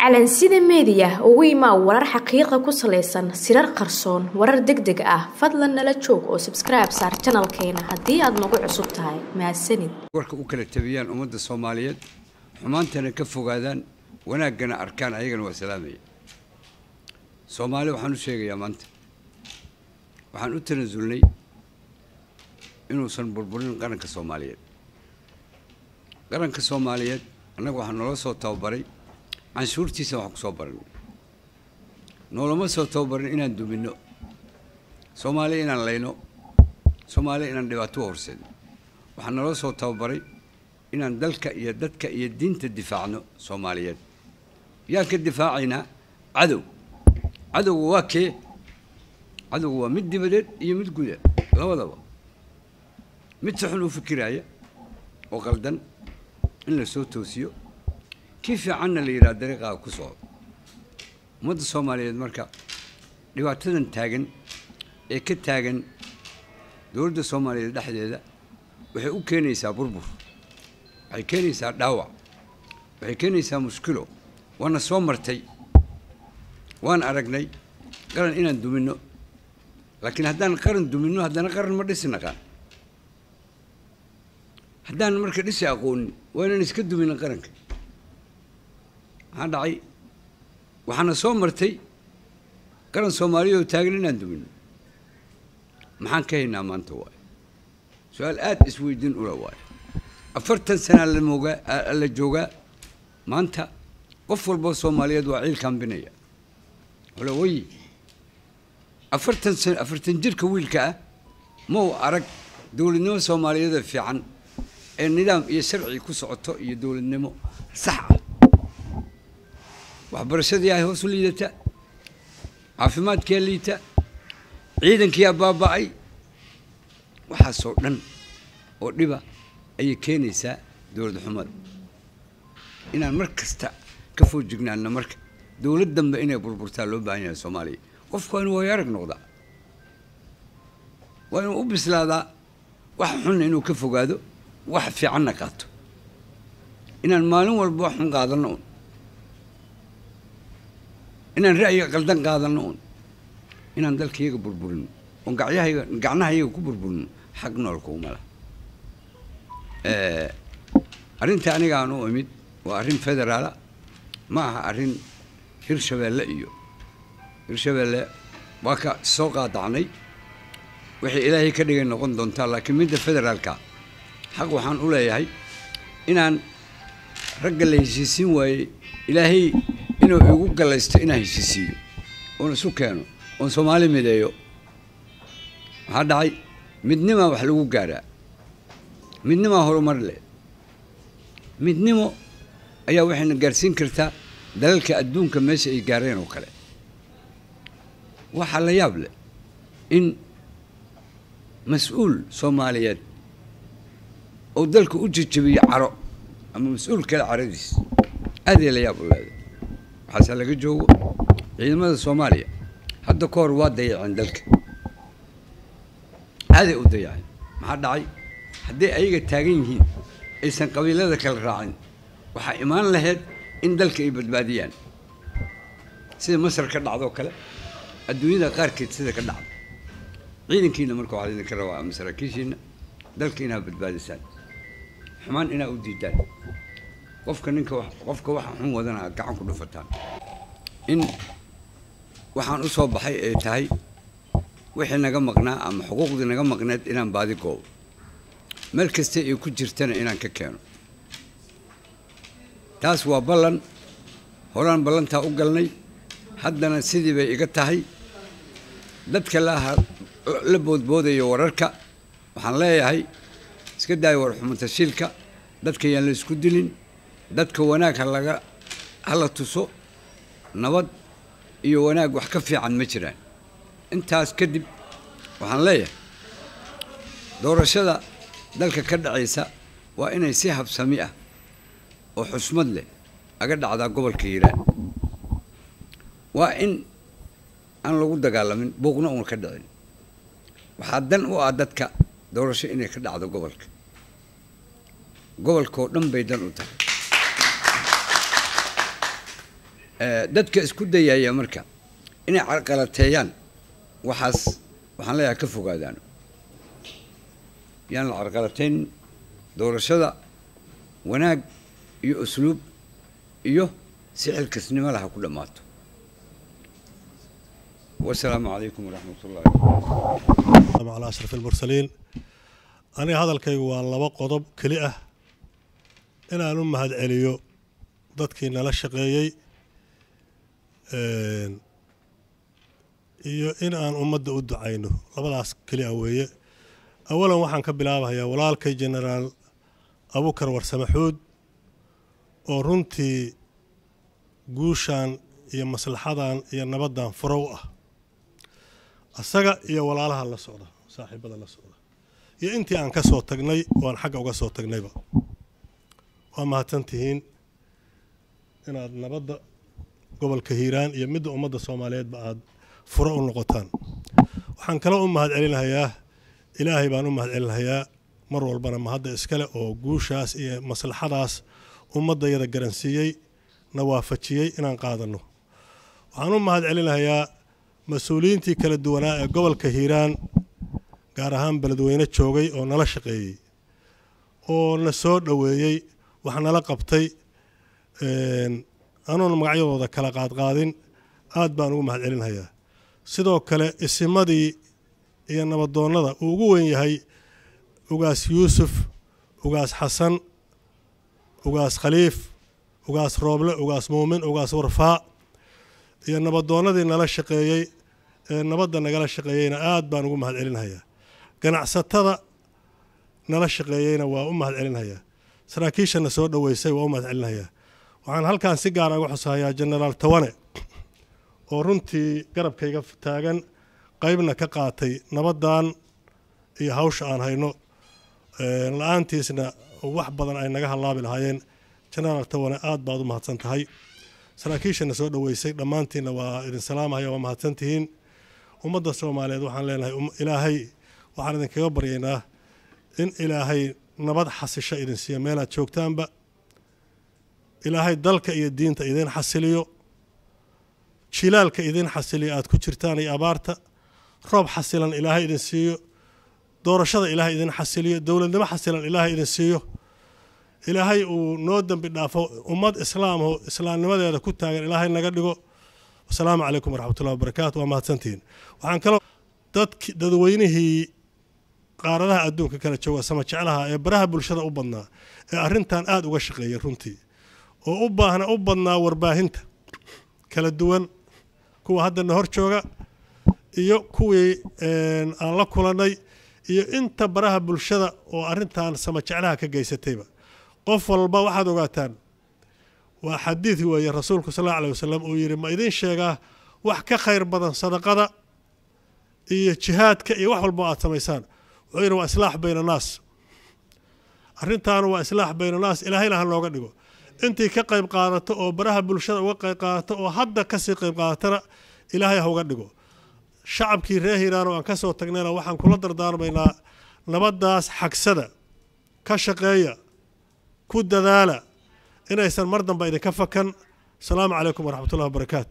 calansida meediya ugu imaa warar xaqiiqa ku salaysan sirar qarsoon warar deg deg ah fadlan nala joog oo sabskribe saar janalkeena haddii aad nagu cusub tahay mahadsanid warka u kala tabiyaan ummadda soomaaliyeed xumaantana ka fogaadaan wanaaggana arkaan ayagana waa salaamaya soomaali waxaan u sheegayaa maanta waxaan u tanasulnay inuusan burburin qaranka soomaaliyeed qaranka soomaaliyeed annaga waxaa noola soo tababaray canshuurtiisa waxaan ku soo baranay noolama soo tababarin inaan duminno soomaaliya inaan layno soomaaliya inaan dhibaato u horseedno waxaa naloo soo tababaray inaan dalka iyo dadka iyo diinta difaacno soomaaliyeed yaan ka difaacaynaa cadow cadowga waa kee cadowga waa mid dibadeed iyo mid guda labadaba mid si xun u fikiraaya oo qaldan in la soo toosiyo kii fiicanna la yidhaha dariiqaa ku socdo ummadda soomaaliyeed marka dhibaatadan taagan ee ka taagan dowladda soomaaliyeed dhexdeeda waxay u keenaysaa burbur waxay keenaysaa dhaawac waxay keenaysaa mushkilo waana soo martay waan aragnay qaran inaan duminno laakiin haddaan qaran duminno haddana qaran ma dhisi naqaan haddaan marka dhisi aqoonin waa inaan iska duminno qaranka maxaa dhacay waxaana soo martay qaran soomaaliya oo taagan inaan duminno maxaan ka haynaa maanta waayo su-aal aada isweydiin ula waayo afartan sanaa la moogaa la joogaa maanta qof walboo soomaaliyeed waa ciil kaambinaya wala way afartan san afartan jirka wiilka ah ma u arag dowladnimo soomaaliyeeda fiican ee nidaam iyo sharci ku socoto iyo dowladnimo sax ah waxbarashadii ay hoos u liidata caafimaadkiyaa liita ciidankiyaa baaba'ay waxaasoo dhan oo dhiba ayay keenaysaa dowlad xumada inaan mar kasta ka foojignaano marka dowlad dambe inay burburtaa loo baahan yahay soomaaliya qofku waa inuu waayo arag noqdaa waa inuu u bislaadaa wax xunna inuu ka fogaado wax fiicanna qaato inaan maalin walba wax xun qaadanno un inaan ra'yiga qaldan qaadanno un inaan dalkayaga burburino oon gacyahayaga gacnahayaga ku burburino xag noolka uma laha arrinta aniga aan u imid waa arrin federaala ma aha arrin hirshabeelle iyo hirshabeelle waa ka soo qaadacnay waxay ilaahay ka dhigay noqon doontaa laakiin midda federaalka xaq waxaan u leeyahay inaan ragga la heshiisiin waayey ilaahay inuu igu gallaysto inaan heshiisiiyo oon isu keeno oon soomaali mideeyo maxaa dhacay midnimaa wax lagu gaaraa midnimaa horumar leh midnimo ayaa waxayna gaarsiin kartaa dalalka adduunka meesha ay gaareen oo kale waxaa la yaab leh in mas-uul soomaaliyeed oo dalka u jejebiyo caro ama mas-uul kale caradiis aaday la yaab u leeday waxaase laga joogo ciidamada soomaaliya hadda ka hor waa dayaceen dalka aaday u dayaceen maxaa dhacay hadday ayaga taagan yihiin aysan qabiilada kala raacin waxaa imaan lahayd in dalka ay badbaadiyaan sida masar ka dhacdoo kale adduunyada qaarkeed sida ka dhacda ciidankiina marka waxaa idinka rabaa ama saraakiishiina dalka inaa badbaadisaan xumaan inaa u diidaan qofka ninka qofka waxa xun wadana aad gacan ku dhufataan in waxaan u soo baxay ay tahay wixii naga maqnaa ama xuquuqdii naga maqneed inaan baadi goobo meel kasta ay ku jirtana inaan ka keeno taas waa ballan horaan ballantaa u galnay haddana sidii bay iga tahay dadka laaha la boodboodayo wararka waxaan leeyahay iska daaya warxumatashiilka dadka yaan la isku dilin dadka wanaag ha laga hala tuso nabad iyo wanaag wax ka fiican ma jiraan intaas kadib waxaan leeyahay doorashada dalka ka dhacaysa waa inay si habsami ah oo xusmad leh aga dhacdaa gobolka hiiraan waa in aan lagu dagaalamin buuqna uuna ka dhicin waxaa dan u ah dadka doorasho inay ka dhacdo gobolka gobolkaoo dhan bay dan u tahay dadka isku dayaya marka inay carqalateeyaan waxaas waxaan leeyahay ka fogaadaan yaan la carqalateyn doorashada wanaag iyo usluub iyo si xilkasnimo laha ku dhammaato wasalaamu calaykum waraxmat ullahi calaa ashraf almursaliin aniga hadalkaygu waa laba qodob keli ah inaan u mahad celiyo dadkii nala shaqeeyey iyo in aan ummadda u ducayno labadaas keli ah weeye awalan waxaan ka bilaabahayaa walaalkay genaraal abukar warsamaxuud oo runtii guushan iyo maslaxadan iyo nabaddan furo u ah asaga iyo walaalaha la socda saaxiibada la socda iyo intii aan ka soo tagnay oo aan xagga uga soo tagnayba waa mahadsan tihiin inaad nabadda gobolka hiiraan iyo midda ummadda soomaaliyeedba aada furo u noqotaan waxaan kale u mahad celinahayaa ilaahay baan u mahad celinahayaa mar walbana mahadda iskale oo guushaas iyo maslaxadaas ummaddayada garansiiyey na waafajiyey inaan qaadanno waxaan u mahad celinahayaa mas-uuliyiintii kala duwanaa ee gobolka hiiraan gaar ahaan beledweyne joogay oo nala shaqeeyey oo na soo dhoweeyey wax nala qabtay anuuna magacyadooda kala qaadqaadin aad baan ugu mahad celinhayaa sidoo kale isimadii iyo nabadoonnada uu ugu weyn yahay ugaas yuusuf ugaas xasan ugaas khaliif ugaas rooble ugaas muumin ugaas warfaa iyo nabadoonnadii nala shaqeeyey ee nabadda nagala shaqeeyeyna aad baan ugu mahad celinhayaa ganacsatada nala shaqeeyeyna waa u mahad celinhayaa saraakiishana soo dhoweysay waa u mahad celinhayaa waxaan halkan si gaara uga xusahayaa genaraal tawane oo runtii garabkayga taagan qaybna ka qaatay nabaddan iyo hawsha aan hayno la-aantiisna wax badan ay naga hallaabi lahaayeen genaraal tawane aad baad u mahadsan tahay saraakiishana soo dhoweysay dhammaantiinna waa idin salaamahaya waa mahadsan tihiin ummadda soomaaliyeed waxaan leenahay ilaahay waxaan idinkaga baryaynaa in ilaahay nabad xasisho idin siiya meelaad joogtaanba ilaahay dalka iyo diinta idin xasiliyo jilaalka idin xasiliyo aad ku jirtaan iyo abaarta roob xasilan ilaahay idin siiyo doorashada ilaahay idin xasiliyo dowladnimo xasilan ilaahay idin siiyo ilaahay uu noo dembi dhaafo ummad islaamho islaamnimadeeda ku taagan ilaahay naga dhigo wasalaamu calaykum waraxmatullahi wabarakaatu waa mahadsantihiin waxaan kaloo dadki dadweynihii qaaradaha adduunka kala jooga sama jeclaha ee baraha bulshada u badnaa ee arrintan aada uga shaqeeyay runtii oo u baahna u badnaa warbaahinta kala duwan kuwa haddana hor jooga iyo kuwii aan la kulannay iyo inta baraha bulshada oo arrintan sama jeclaha ka geysatayba qof walba waxaad ogaataan waa xadiid weeye rasuulku sal alla alay wasalam uu yidhi ma idin sheegaa wax ka khayr badan sadaqada iyo jihaadka iyo wax walba aad samaysaan wuxuu yidhi waa islaax bayna naas arrintaanu waa islaax bayna naas ilaahayna ha nooga dhigo intii ka qayb qaadato oo baraha bulshada uga qayb qaadato oo hadda kasii qayb qaadatana ilaahay ha uga dhigo shacabkii reer hiiraan oo aan ka soo tagnayna waxaan kula dardaarmaynaa nabaddaas xagsada ka shaqeeya ku dadaala inaysan mar damba idinka fakan asalaamu calaykum waraxmatullahi wabarakaatu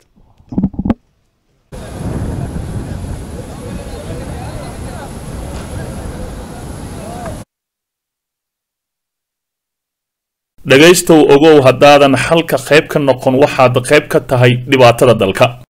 dhegaystow ogow haddaadan xalka qayb ka noqon waxaad qayb ka tahay dhibaatada dalka